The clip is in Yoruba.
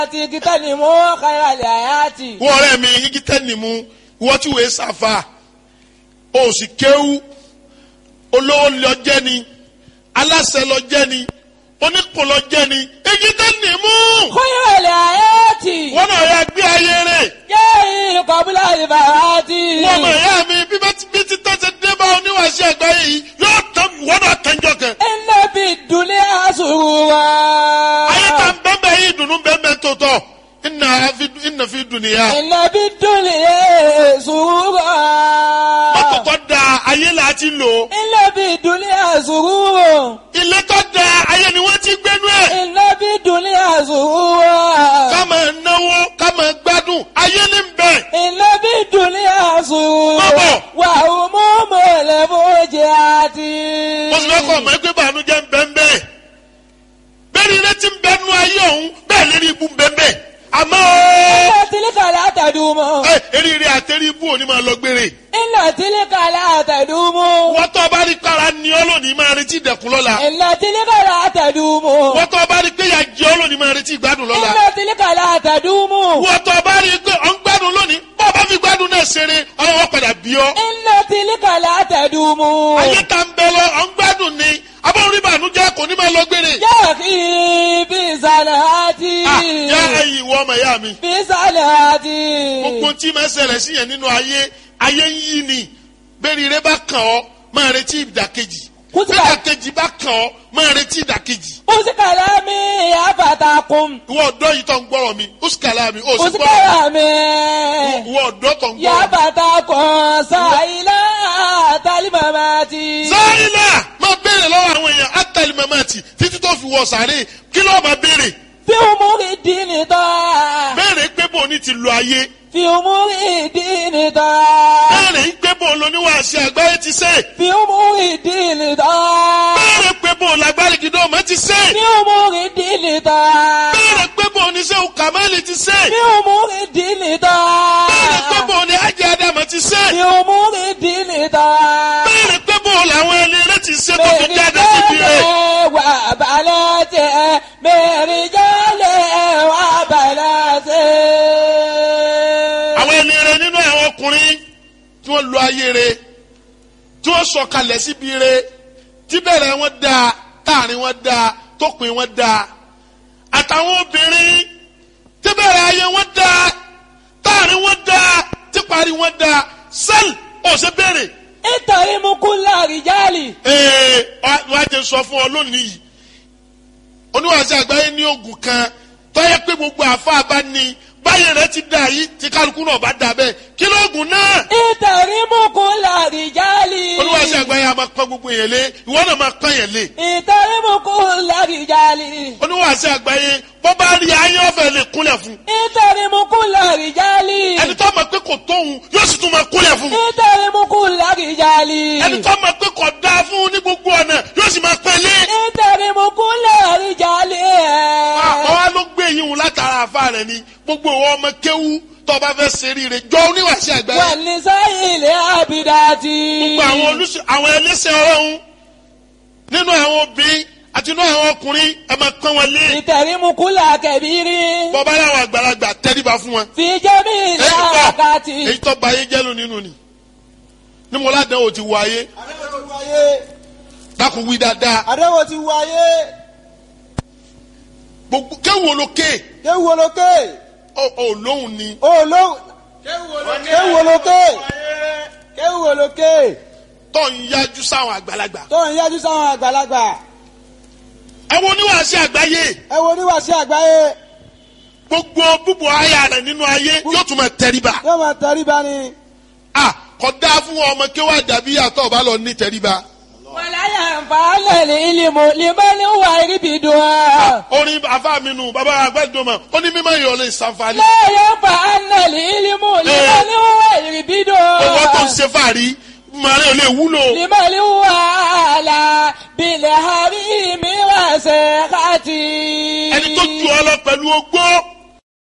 àti kíkẹ́ ni mo kára lè àyàtì. wọ́n ọ̀rẹ́ mi igi tẹ́ni mu wọ́n tí wòye sàfà o sì kéwú olówó lọ jẹ́ ni aláṣẹ lọ jẹ́ ni oníkùn lọ jẹ́ ni igi tẹ́ni mu kára lè àyàtì. wọ́n náà yà gbé ayé rẹ̀ yéé kọ́bílà ìbàràtì. wọ́n mọ̀ ẹ̀yà mi bí bá ti bí ti tọ́ ṣe dé bá oníwàṣẹ àgbáyé yìí yóò tán wọ́n náà tẹ́jọ́ kẹ. iná bí dùnlé àṣùwà. ayé ta ń bẹ́ẹ̀ yìí dùnú bẹ́ẹ̀ tó tọ̀ ìnà fi ìnà fi dùnìyà. iná bí dùnlé àṣùwà. mọ́tò tó da ayé là á ti lò iná bí dùnlé àṣùwà. ilé tó da ayé ni wọ́n ti gbénú ẹ̀. iná bí dùnlé àṣùwà. ká máa náwó ká máa gbádùn ayé ní bẹ̀. iná bí dùnlé àṣùwà. Bọ́bọ̀. wà ó mú mọ̀lẹ́ bójì àti. mo sì fẹ́ kọ́ ọmọ ẹgbẹ́ bànújẹ́ ń bẹ́ ń bẹ́ẹ̀. bẹ́ẹ̀ ni ilé ti ń bẹ́ nú ayé ọ̀hún bẹ́ẹ̀ lérí ibú ń bẹ́ ń bẹ́ẹ̀. àmọ́ iná tìlíkà látàdúmọ̀. ẹ eríire àtẹrí ibú òní máa lọ gbére. iná tìlíkà látàdúmọ̀. wọ́n tó bá rí kára ni ọ́ lónìí máa retí ìdẹ̀kùn lọ́la. iná tìlíkà látàdúmọ̀. wọ́n tó bá rí pé ìyà jẹ ọ́ lónìí máa retí ìgbádùn lọ́la. iná tìlíkà látàdúmọ̀. wọ́n tó bá rí pé ọ̀ ń gbádùn lónìí bọ́ ọ bá fi gbádùn náà ṣeré ọlọ́wọ́ padà bí ọ́. iná tìlíkà látàdúmọ̀. ayé ta ń bẹ lọ ọ̀ ń gbádùn ni abọ́n rí bànújẹ́ kò ní máa lọ gbére. yá kí bí sàlàtì. Ah, yá ẹ̀yin ìwọ ọmọ ìyá mi. bí sàlàtì. gbogbo tí máa ṣẹlẹ̀ sí yẹn nínú ayé ayé ń yí ni bẹ́ẹ̀ni ire bá kàn ọ́ máa retí ìdàkejì Kútìbà. bẹ́ẹ̀ ìdàkejì bá kàn ọ́ máa retí ìdàkejì. usikala mi yafatakun. ìwọ ọ̀dọ́ yìí tó ń gbọ́rọ̀ mi usikala mi ó sì gbọ́rọ̀ usikala mi ìwọ ọ̀dọ́ tó ń gbọ́rọ̀ mi. yafatakun sayila talimamati. sáyìnà máa béèrè lọ́wọ́ àwọn èèyàn átàlí mamati títí tó fi wọ sàárè kí ló máa béèrè fi umuri dini tọ́. béèrè pé bò ní ti lo ayé fi umuri dini tọ́. béèrè pé bò lóníwàásí àgbáyé ti sè fi umuri dini tọ́. béèrè pé bò lágbárí gidọ́ ọmọ ti sè fi umuri dini tọ́. béèrè pé bò ní sẹ́wù kàmáìlì ti sè fi umuri dini tọ́. béèrè pé bò ní ajé adama ti sè fi umuri dini tọ́. béèrè pé bò làwọn ẹni rẹ ti sè tó fi jáde síbi rẹ wà balẹ̀ tẹ̀ mẹ́rin jálẹ̀ wà balẹ̀ tẹ̀. àwọn ẹni rẹ nínú àwọn ọkùnrin tí wọ́n lo ayé rẹ tí wọ́n sọ̀kalẹ̀ síbi rẹ tí bẹ̀rẹ̀ wọn dáa táàrin wọn dáa tópin wọn dáa àtàwọn obìnrin tí bẹ̀rẹ̀ ayé wọn dáa táàrin wọn dáa tí parí wọn dáa sẹ́ẹ̀lì ọ̀sẹ̀ bẹ̀rẹ̀ nítorí mú kú láàrìjálì. ee wọ́n á jẹ sọ fún ọ lónìí yìí oníwàásù àgbáyé ní oògùn kan tọ́yẹ pé gbogbo àfa bá ní báyìí rẹ ti dà yìí tí kálukú náà bá dà bẹ́ẹ̀ kí lóògùn náà nítorí mú kú láàrìjálì. oníwàásù àgbáyé a máa pọ́n gbogbo yẹn lé ìwọ náà máa pọ́n yẹn lé nítorí mú kú láàrìjálì. oníwàásù àgbáyé bọ́ bá rí ayé ọ̀fẹ́ lè kúnlẹ̀ fún nítorí mú kú láàrìjálì. ẹni tó mọ̀ pé kò tóun yóò sì tún máa kúnlẹ̀ fún nítorí mú kú láàrìjálì. ẹni tó mọ̀ pé kò dáa fún ní gbogbo ọ̀nà yóò sì máa pẹ́ lé nítorí mú kú láàrìjálì. àwọn wa ló gbé yín wò látara àfa rẹ ni gbogbo ìwọ ọmọ kéwú tó bá fẹ́ ṣeré rẹ jọ oníwàásù àgbáyé wà ní sáyìn ilé àbídájì. gbogbo àwọn olùsọ àwọn ẹlẹ́sẹ̀ ọlọ́run nínú àwọn obìnrin àti nínú àwọn ọkùnrin ẹ máa pọ́n wọn lé ìtẹ̀rímukúlà kẹ̀bírí. bọ́bá láwọn àgbàlagbà tẹ́ríba fún wọn. fi jẹ́mi ilé èyí tó àkàtì. èyí tó ba ayé jẹ́lu nínú ni ní mo ládàá o ti wọ ayé àdéhùn ti wáyé dákun wí dáadáa àdéhùn ti wáyé gbogbo kéwù olókè kéwù olókè ò lóhùn ni olóhùn kéwù olókè kéwù olókè tó ń yájú sáwọn àgbàlagbà. tó ń yájú sáwọn àgbàlagbà ẹ wo oníwàásí àgbáyé ẹ wo oníwàásí àgbáyé gbogbo búbu aya rẹ nínú ayé yóò tún máa tẹríba. yóò máa tẹríba ni a kò dáa fún ọmọ kéwà dàbí àtọ̀ bá lọ ní tẹríba. wàláyà nfààlẹ̀ ní ìlímù limani wà ríbi dùn. orin afa mi nù bàbá àgbẹ̀dùn mọ̀ ó ní mímọ́ ìyọ̀lẹ̀ ìsànfàní. lẹ́yìn nfààlẹ̀ ní ìlímù limani wà ríbi dùn. owó tó ń ṣe fàárí màrí ò lè wúlò. limani wà là bilẹ̀ hàbí mi wà sẹ́kàtì. ẹni tó ju ọ lọ pẹ̀lú ogbó